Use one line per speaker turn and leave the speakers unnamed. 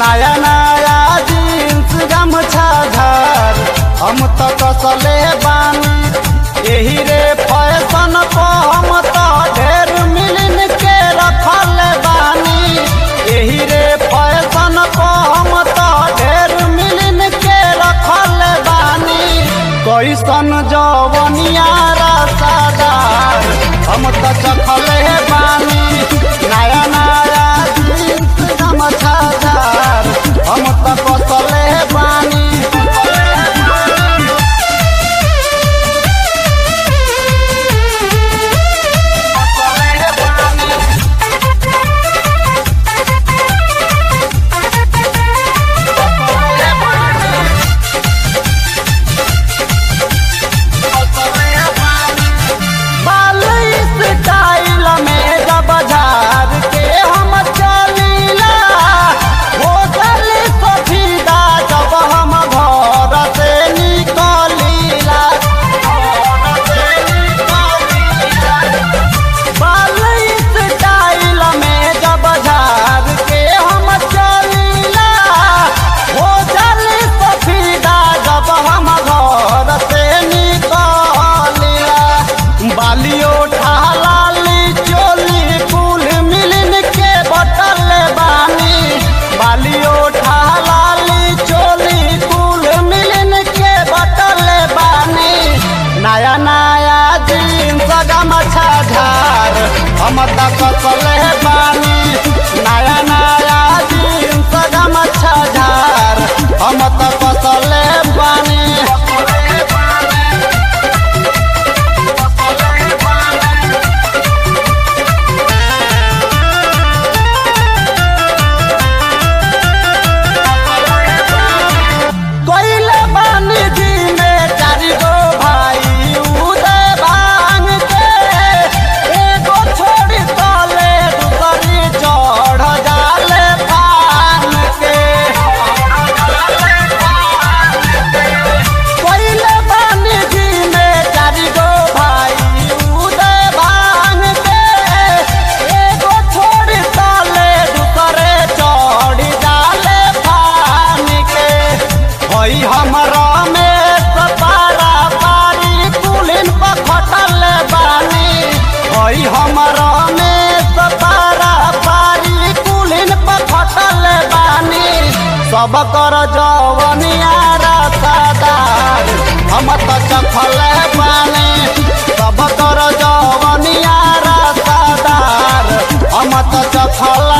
नया नया जींस गमछा झार हम तो कसले बानी यही रे फैशन को हम तो ढेर मिलन के रखल बानी यही रे फैशन को हम तो ढेर मिलन के रखल बानी कैसन जवनिया रसादार हम तो चखले बानी नया नया जींस गमछा झार हम तो कसले बानी बालई स्टाइल में जब झार के हम चलीला हो गली सफीदा जब हम घर से निकलीला बालई स्टाइल में जब झार के हम चलीला हो गली सफीदा जब हम घर से निकलीला बालियो ठालाली चोली कुल मिलन के बटल बानी बालियो ठालाली चोली कुल मिलन के बटल बानी नया नया जींस गमछा झार हम त कसले बानी नया नया जींस गमछा झार हम त कसले बानी कोइले बानी जी में चारि गो भाई उदय भांग के एगो छोड़ी तले दूसरी चढ़ जाले पान के कोइले बानी जी में चारि गो भाई उदय भांग के एगो छोड़ी तले दूसरे चढ़ जाले पान के हई हमरा में सपारा पारी कुलिन पर खटल बानी हई हमरा में सपारा पारी कुलिन पर खटल बानी सब कर जवनिया रसादार हम त चखल बानी सब कर जवनिया रसादार हम त चखल